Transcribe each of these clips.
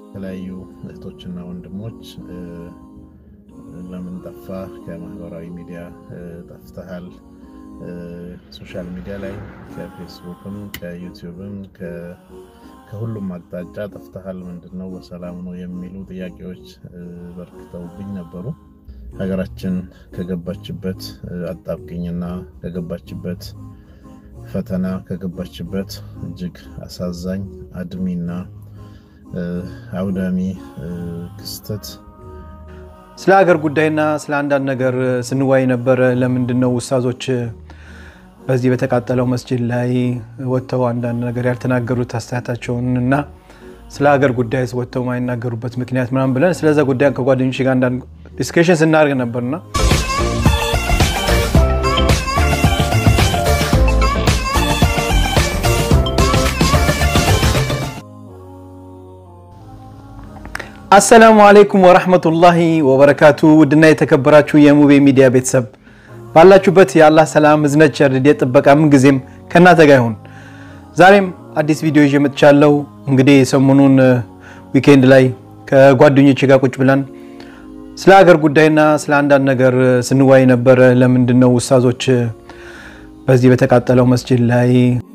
የተለያዩ እህቶችና ወንድሞች ለምን ጠፋ? ከማህበራዊ ሚዲያ ጠፍተሃል። ሶሻል ሚዲያ ላይ ከፌስቡክም ከዩቲዩብም ከሁሉም አቅጣጫ ጠፍተሃል፣ ምንድን ነው በሰላም ነው የሚሉ ጥያቄዎች በርክተውብኝ ነበሩ። ሀገራችን ከገባችበት አጣብቅኝና ከገባችበት ፈተና ከገባችበት እጅግ አሳዛኝ አድሚና አውዳሚ ክስተት ስለ ሀገር ጉዳይና ስለ አንዳንድ ነገር ስንዋይ ነበረ። ለምንድን ነው ውስታዞች በዚህ በተቃጠለው መስጂድ ላይ ወጥተው አንዳንድ ነገር ያልተናገሩት አስተያየታቸውን እና ስለ ሀገር ጉዳይ ወጥተው ማይናገሩበት ምክንያት ምናምን ብለን ስለዛ ጉዳይ ከጓደኞች ጋር አንዳንድ ዲስከሽን ስናደርግ ነበርና አሰላሙ አለይኩም ወረህመቱላሂ ወበረካቱ። ውድና የተከበራችሁ የሙቤ ሚዲያ ቤተሰብ ባላችሁበት የአላህ ሰላም እዝነት፣ ቸርነት፣ ጥበቃ ምንጊዜም ከእናንተ ጋር ይሁን። ዛሬም አዲስ ቪዲዮ ይዤ መጥቻለሁ። እንግዲህ ሰሞኑን ዊኬንድ ላይ ከጓደኞች ጋር ቁጭ ብለን ስለ ሀገር ጉዳይና ስለ አንዳንድ ነገር ስንዋይ ነበረ። ለምንድን ነው ውስታዞች በዚህ በተቃጠለው መስጂድ ላይ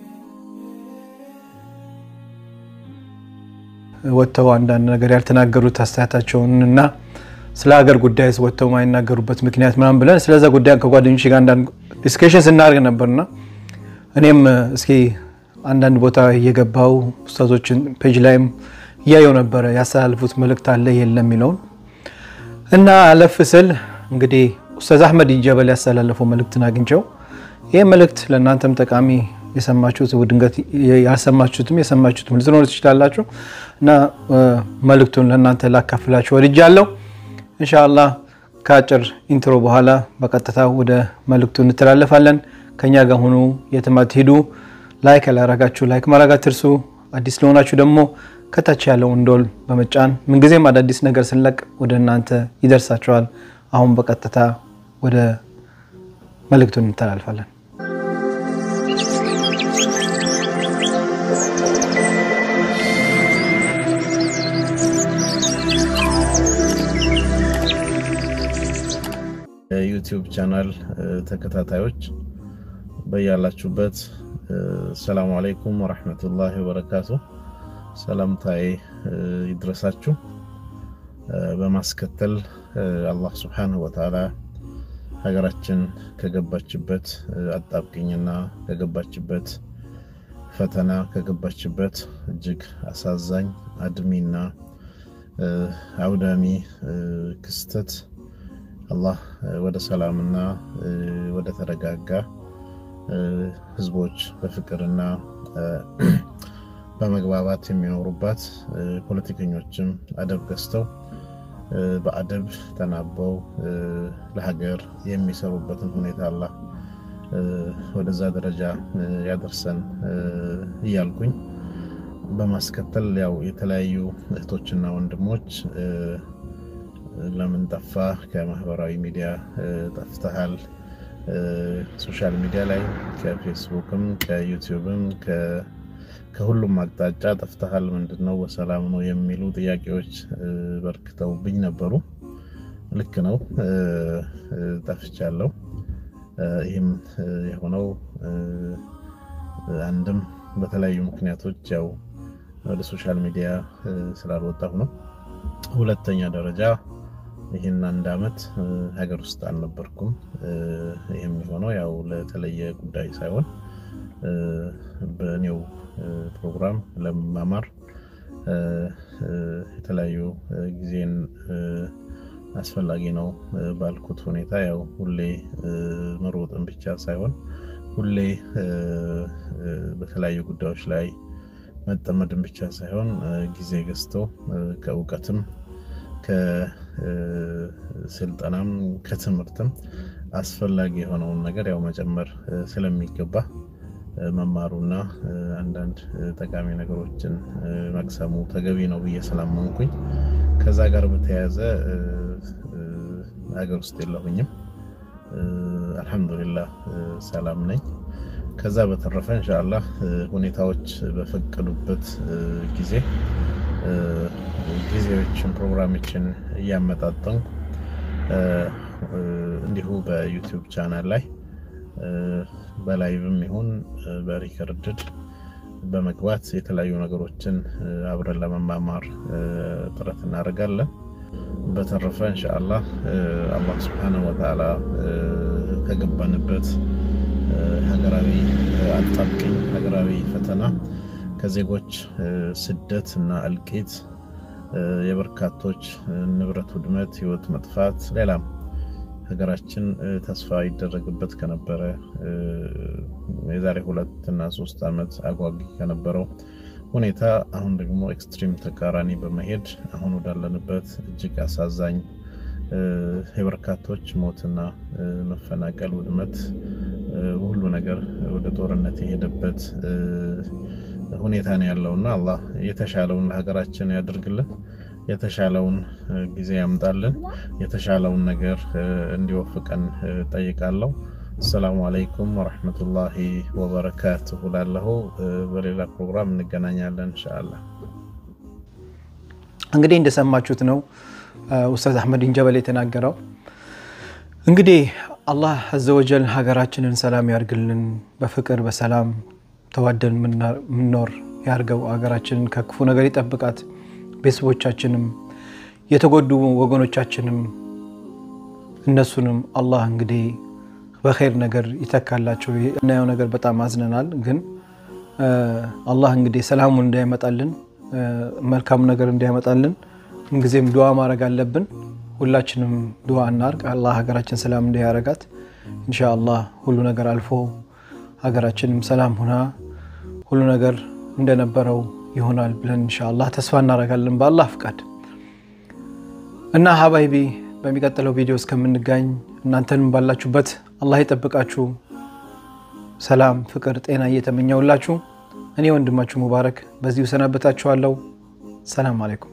ወጥተው አንዳንድ ነገር ያልተናገሩት አስተያየታቸውን እና ስለ ሀገር ጉዳይ ወጥተው ማይናገሩበት ምክንያት ምናምን ብለን ስለዛ ጉዳይ ከጓደኞች ጋር አንዳንድ ዲስከሽን ስናደርግ ነበርና እኔም እስኪ አንዳንድ ቦታ እየገባው ኡስታዞችን ፔጅ ላይም እያየው ነበረ ያስተላልፉት መልእክት አለ የለም የሚለውን እና አለፍ ስል እንግዲህ ኡስታዝ አህመድ ጀበል ያስተላለፈው መልእክትን አግኝቸው ይህ መልእክት ለእናንተም ጠቃሚ የሰማችሁት ድንገት ያልሰማችሁትም የሰማችሁትም ልትኖሩ ትችላላችሁ እና መልእክቱን ለእናንተ ላካፍላችሁ ወድጃለሁ። ኢንሻአላህ ከአጭር ኢንትሮ በኋላ በቀጥታ ወደ መልእክቱ እንተላለፋለን። ከኛ ጋር ሁኑ፣ የትም አትሄዱ። ላይክ ያላረጋችሁ ላይክ ማድረግ አትርሱ። አዲስ ለሆናችሁ ደግሞ ከታች ያለውን ደወል በመጫን ምንጊዜም አዳዲስ ነገር ስንለቅ ወደ እናንተ ይደርሳችኋል። አሁን በቀጥታ ወደ መልእክቱን እንተላልፋለን። የዩቲዩብ ቻናል ተከታታዮች በያላችሁበት ሰላሙ አለይኩም ወረሕመቱላሂ ወበረካቱ ሰላምታዬ ይድረሳችሁ። በማስከተል አላህ ስብሓነሁ ወተዓላ ሀገራችን ከገባችበት አጣብቅኝና ከገባችበት ፈተና ከገባችበት እጅግ አሳዛኝ አድሚና አውዳሚ ክስተት አላህ ወደ ሰላምና ወደ ተረጋጋ ህዝቦች በፍቅርና በመግባባት የሚኖሩባት ፖለቲከኞችም አደብ ገዝተው በአደብ ተናበው ለሀገር የሚሰሩበትን ሁኔታ አላህ ወደዛ ደረጃ ያደርሰን እያልኩኝ በማስከተል ያው የተለያዩ እህቶችና ወንድሞች ለምን ጠፋ? ከማህበራዊ ሚዲያ ጠፍተሃል። ሶሻል ሚዲያ ላይ ከፌስቡክም ከዩቲዩብም ከሁሉም አቅጣጫ ጠፍተሃል፣ ምንድን ነው በሰላም ነው የሚሉ ጥያቄዎች በርክተውብኝ ነበሩ። ልክ ነው፣ ጠፍቻለሁ። ይህም የሆነው አንድም በተለያዩ ምክንያቶች ያው ወደ ሶሻል ሚዲያ ስላልወጣሁ ነው። ሁለተኛ ደረጃ ይህን አንድ አመት ሀገር ውስጥ አልነበርኩም። ይህም የሆነው ያው ለተለየ ጉዳይ ሳይሆን በእኔው ፕሮግራም ለመማማር የተለያዩ ጊዜን አስፈላጊ ነው ባልኩት ሁኔታ ያው ሁሌ መሮጥን ብቻ ሳይሆን ሁሌ በተለያዩ ጉዳዮች ላይ መጠመድን ብቻ ሳይሆን ጊዜ ገዝተው ከእውቀትም ከስልጠናም ከትምህርትም አስፈላጊ የሆነውን ነገር ያው መጨመር ስለሚገባ መማሩና አንዳንድ ጠቃሚ ነገሮችን መቅሰሙ ተገቢ ነው ብዬ ስላመንኩኝ ከዛ ጋር በተያያዘ ሀገር ውስጥ የለሁኝም። አልሐምዱሊላህ ሰላም ነኝ። ከዛ በተረፈ እንሻላህ ሁኔታዎች በፈቀዱበት ጊዜ ጊዜዎችን ፕሮግራሞችን እያመጣጠንኩ እንዲሁ በዩቲዩብ ቻናል ላይ በላይቭም ይሁን በሪከርድድ በመግባት የተለያዩ ነገሮችን አብረን ለመማማር ጥረት እናደርጋለን። በተረፈ እንሻአላህ አላህ ስብሓነሁ ወተዓላ ከገባንበት ሀገራዊ አጣብቂኝ ሀገራዊ ፈተና ከዜጎች ስደት እና እልቂት የበርካቶች ንብረት ውድመት፣ ህይወት መጥፋት፣ ሌላም ሀገራችን ተስፋ ይደረግበት ከነበረ የዛሬ ሁለት እና ሶስት ዓመት አጓጊ ከነበረው ሁኔታ አሁን ደግሞ ኤክስትሪም ተቃራኒ በመሄድ አሁን ወዳለንበት እጅግ አሳዛኝ የበርካቶች ሞትና መፈናቀል፣ ውድመት፣ ሁሉ ነገር ወደ ጦርነት የሄደበት ሁኔታ ነው ያለውና አላህ የተሻለውን ለሀገራችን ያደርግልን፣ የተሻለውን ጊዜ ያምጣልን፣ የተሻለውን ነገር እንዲወፍቀን ጠይቃለሁ። አሰላሙ አለይኩም ወረሕመቱላሂ ወበረካቱሁ ላለሁ። በሌላ ፕሮግራም እንገናኛለን እንሻአላህ። እንግዲህ እንደሰማችሁት ነው ኡስታዝ አሕመዲን ጀበል የተናገረው። እንግዲህ አላህ አዘወጀል ሀገራችንን ሰላም ያርግልን፣ በፍቅር በሰላም ተዋደን ምንኖር ያርገው፣ ሀገራችንን ከክፉ ነገር ይጠብቃት፣ ቤተሰቦቻችንም የተጎዱ ወገኖቻችንም እነሱንም አላህ እንግዲህ በኸይር ነገር ይተካላቸው። እናየው ነገር በጣም አዝነናል፣ ግን አላህ እንግዲህ ሰላሙን እንዳያመጣልን መልካሙ ነገር እንዳያመጣልን ምንጊዜም ዱዓ ማድረግ አለብን። ሁላችንም ዱዓ እናርግ። አላህ ሀገራችን ሰላም እንዳያረጋት ኢንሻአላህ ሁሉ ነገር አልፎ ሀገራችንም ሰላም ሁና ሁሉ ነገር እንደነበረው ይሆናል ብለን ኢንሻአላህ ተስፋ እናደርጋለን በአላህ ፍቃድ እና ሀባይቢ በሚቀጥለው ቪዲዮ እስከምንጋኝ እናንተንም ባላችሁበት አላህ ይጠብቃችሁ። ሰላም፣ ፍቅር፣ ጤና እየተመኘውላችሁ እኔ ወንድማችሁ ሙባረክ በዚሁ ሰናበታችኋለሁ። ሰላም አለይኩም።